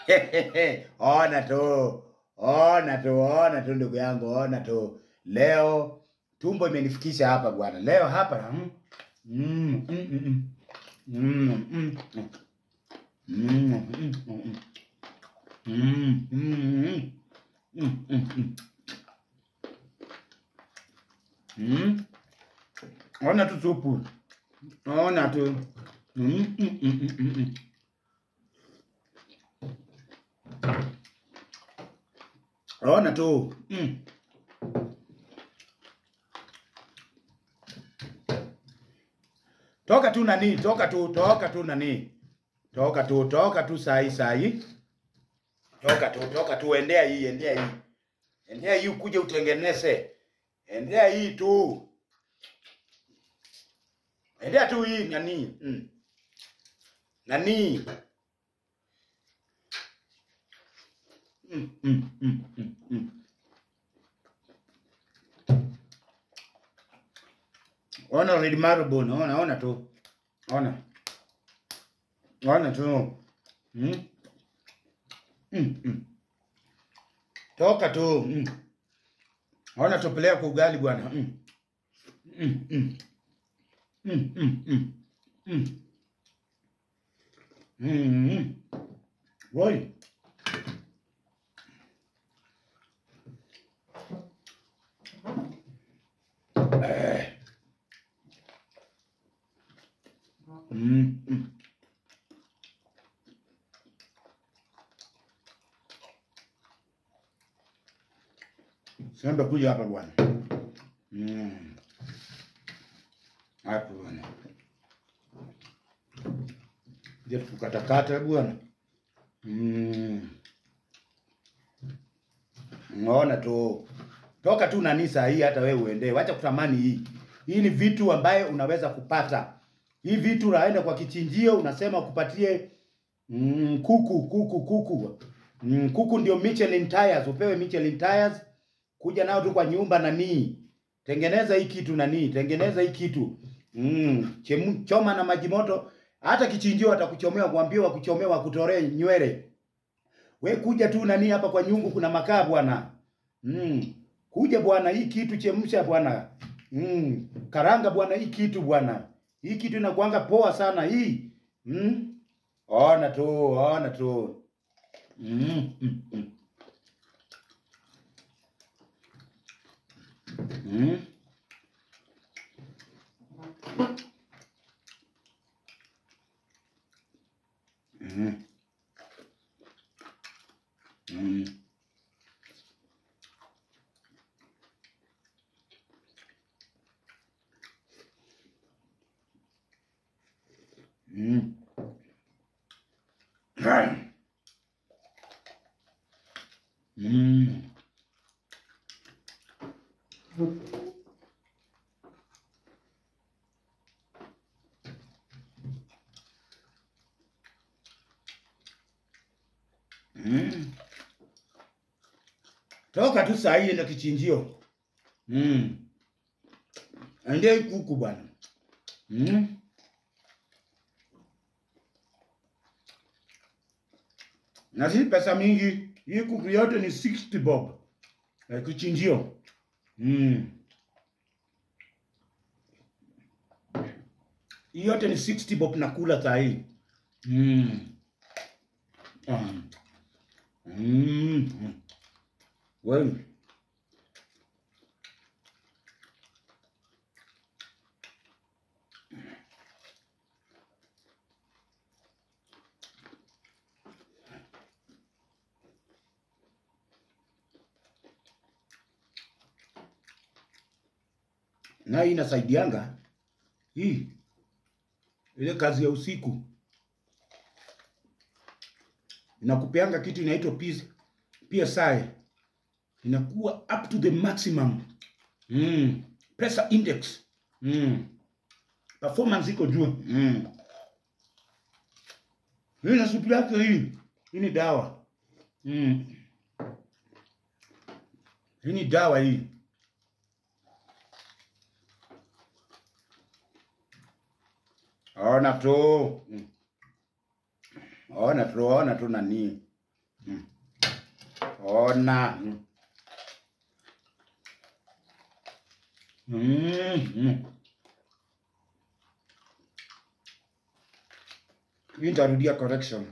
ona tu, ona tu, ona tu ndugu yangu, ona tu. Leo tumbo imenifikisha hapa bwana. Leo hapa mm, mm, mm, mm, mm, mm, mm. Mm, mm, mm, mm. Mm, mm, mm. Mm, mm, mm. Mm. Ona tu supu. Ona tu. Mm, mm, mm, mm, mm, mm. Ona tu. Mm. Toka tu nani, toka tu, toka tu nani. Toka tu, toka tu sahi sahi. Toka tu, toka tu, endea hii, endea hii. Endea hii ukuje utengeneze. Endea hii tu. Endea tu hii nani. Mm. Nani. Mm, mm, mm, mm, mm. Ona red marble, ona, ona tu. Ona. Ona tu. Mm. Mm, mm. Toka tu. Mm. Ona tupelea kwa ugali bwana. Mm. Mm, mm. Mm, mm, mm. Mm. Mm, mm. Woi. Eh. Mm, mm. Samba kuja hapa bwana. Mm. Hapo bwana. Je, tukatakata bwana. Mm. Unaona tu. Toka tu nani saa hii hata wewe uende. Wacha kutamani hii. Hii ni vitu ambaye unaweza kupata. Hii vitu unaenda kwa kichinjio unasema kupatie mm, kuku kuku kuku. Mm, kuku ndio Michelin tires, upewe Michelin tires kuja nao tu kwa nyumba nanii, tengeneza hii kitu nanii, tengeneza hii kitu mm, chemu, choma na maji moto. Hata kichinjio atakuchomea kuambia wakuchomea wakutoree nywele. We kuja tu nanii hapa kwa nyungu, kuna makaa bwana mm, kuja bwana, hii kitu chemsha bwana mm, karanga bwana, hii kitu bwana, hii kitu inakuanga poa sana hii mm. Ona tu, ona tu mm, mm, mm. Mm. Mm. Mm. Mm. Mm. Mm. Toka tu saa hii enda kichinjio. Mm. Endea hii kuku bwana. Mm. Na si pesa mingi. Hii kuku yote ni 60 bob. Ya kichinjio. Mm. Hii yote ni 60 bob nakula saa hii. Mm. Um. Mm. Wewe. Na hii inasaidianga hii ile kazi ya usiku inakupeanga kitu inaitwa PS, PSI inakuwa up to the maximum mm. pressure index mm. performance iko juu mm. hii na supu yake hii hii ni dawa mm. hii ni dawa hii ona tu mm. ona tu ona tu nani Mm. Ona. Mm. Mm. Mm. Hii nitarudia correction.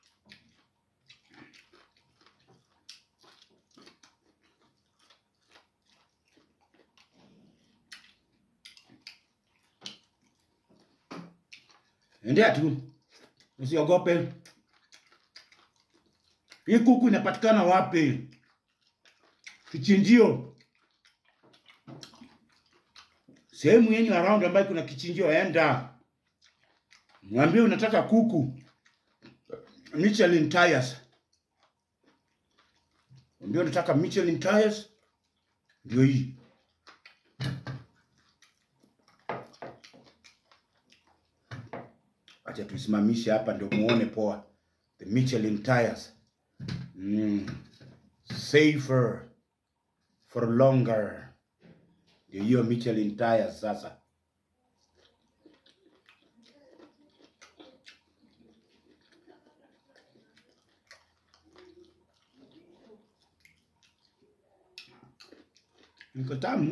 Endea tu, usiogope. Hii kuku inapatikana wapi? Kichinjio, sehemu yenye around ambayo kuna kichinjio, enda mwambie unataka kuku Michelin tires, mwambie unataka Michelin tires, ndio hii. Acha tuisimamishe hapa ndio muone poa. The Michelin tires. Mm. Safer for longer. Ndio hiyo Michelin tires sasa. Iko tamu.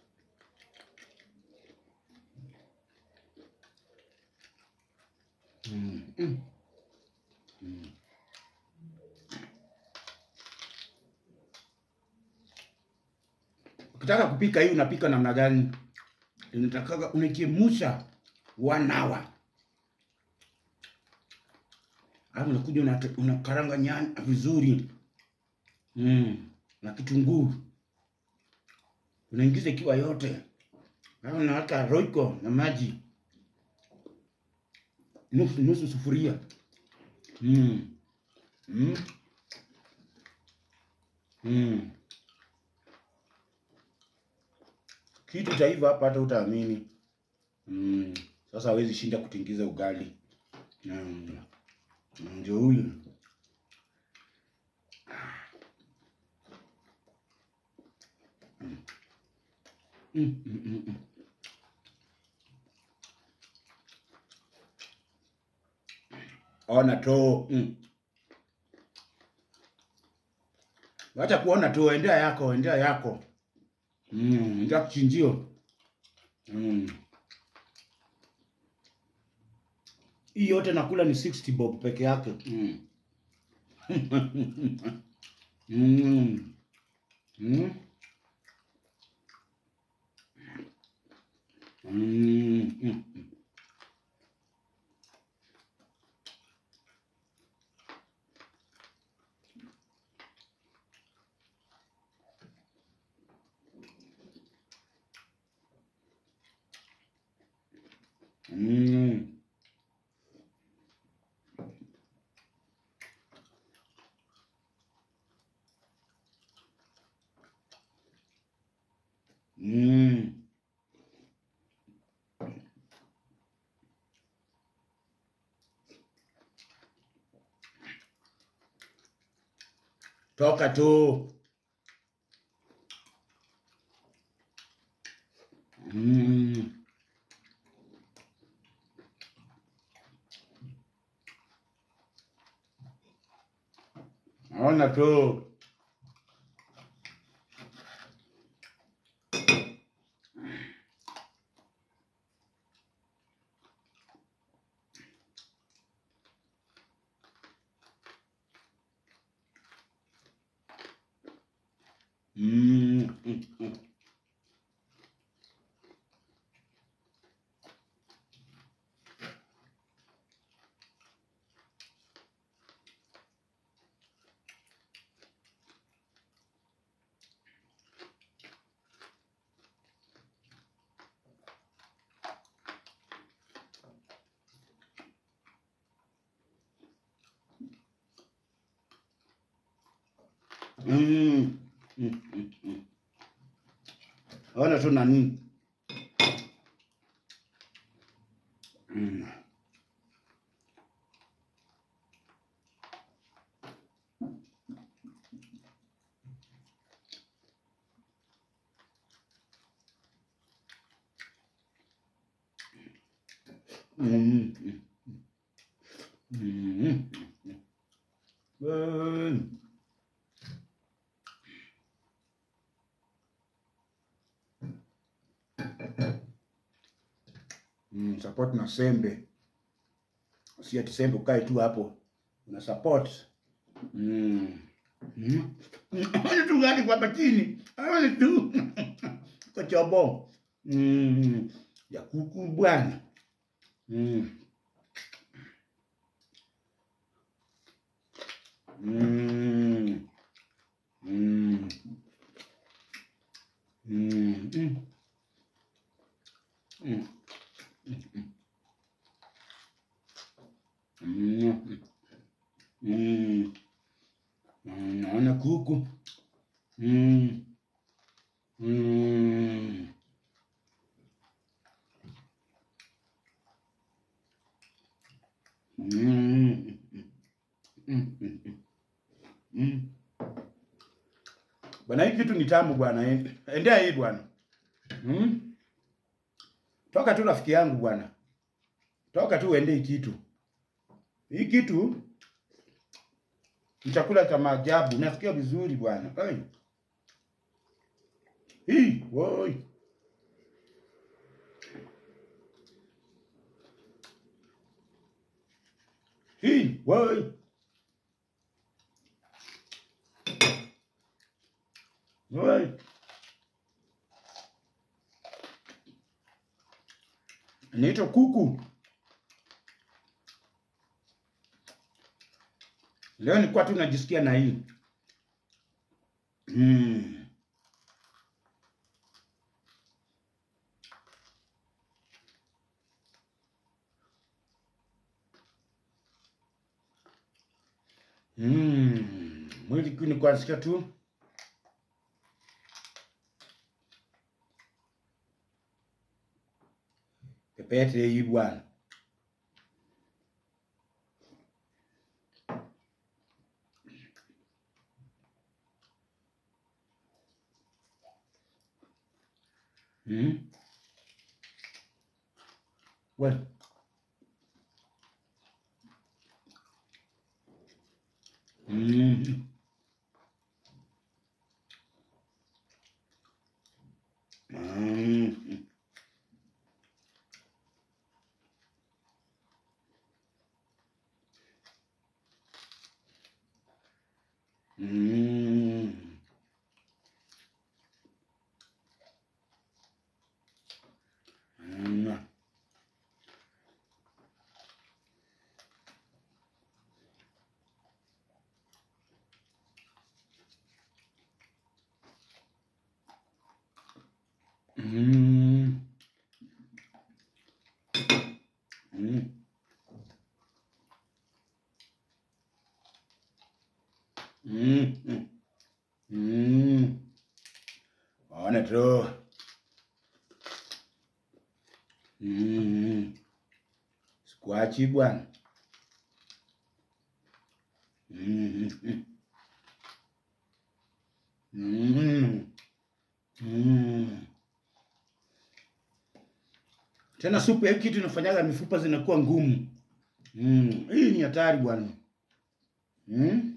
Mm. Mm. Mm. Ukitaka kupika hii unapika namna gani? Unataka unachemusha one hour. Alafu unakuja unate- unakaranga nyanya vizuri. Mm. Na kitunguu. Unaingiza ikiwa yote. Alafu unaweka roiko na maji. Nusu nusu sufuria. Mm. Mm. Mm. Kitu cha hivyo hapa hata utaamini. Mm. Sasa hawezi shinda kutingiza ugali. Mm. Ndio huyu. Mm, mm, mm, mm. Ona tu. Mm. Wacha kuona tu, endea yako, endea yako. Mm, endea kichinjio. Mm. Hii yote nakula ni 60 bob peke yake. Mm. mm. Mm. Mm. Mm. Mm. Mm. Toka tu. Mm. Ona tu. Mm. Mm. Mm. Mm. Mm. Mm. Mm. Ona tu nani. Mm. Mm. Mm. Mm. Mm. support na sembe, si ati sembe ukae tu hapo una support mm. Mm. tu gani kwa chini aone tu kochobo mm. ya kuku bwana mm. Mm. Mm. Mm. Mm. Mm. Mm. Mm. Mm. Naona kuku. Mm. Mm. Mm. Mm. Mm. Mm. Bwana, hii kitu ni tamu bwana. Endea hii bwana. Mm. Toka tu rafiki yangu bwana, toka tu uende hii kitu. Hii kitu ni chakula cha maajabu, nasikia vizuri bwana. Ai. Hii, woi. Hii, woi. Woi. Inaitwa kuku. Leo nilikuwa tu najisikia na hii. Mm. Mm. Mwili tu nilikuwa nasikia tu pepete hii bwana. Mm. Well. Mm. Mm. Mm. Mm. Mm. Mm. Mm. Mm. Mm. Ona tu. Mm. Sikuachi bwana. Mm. Mm. Mm. Mm. Tena supu ya hii kitu inafanyaga mifupa zinakuwa ngumu. Mm. Hii ni hatari bwana. Mm.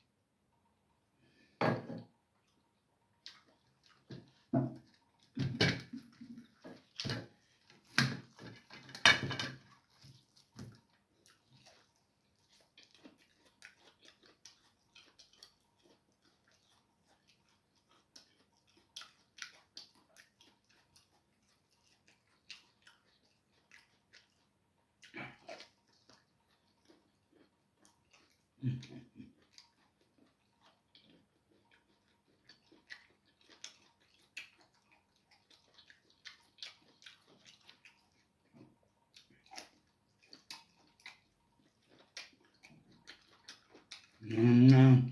Mm.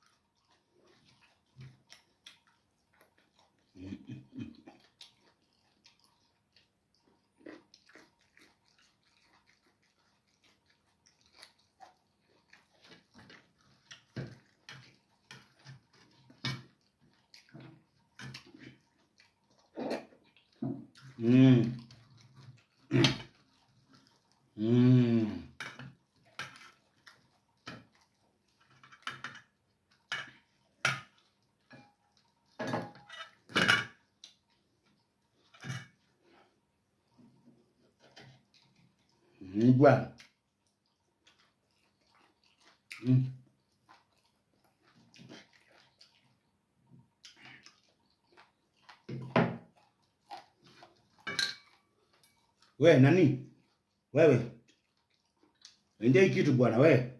Mm. Mm. Mm, bwana. Mm. We nani? Wewe. Endea hii kitu bwana we.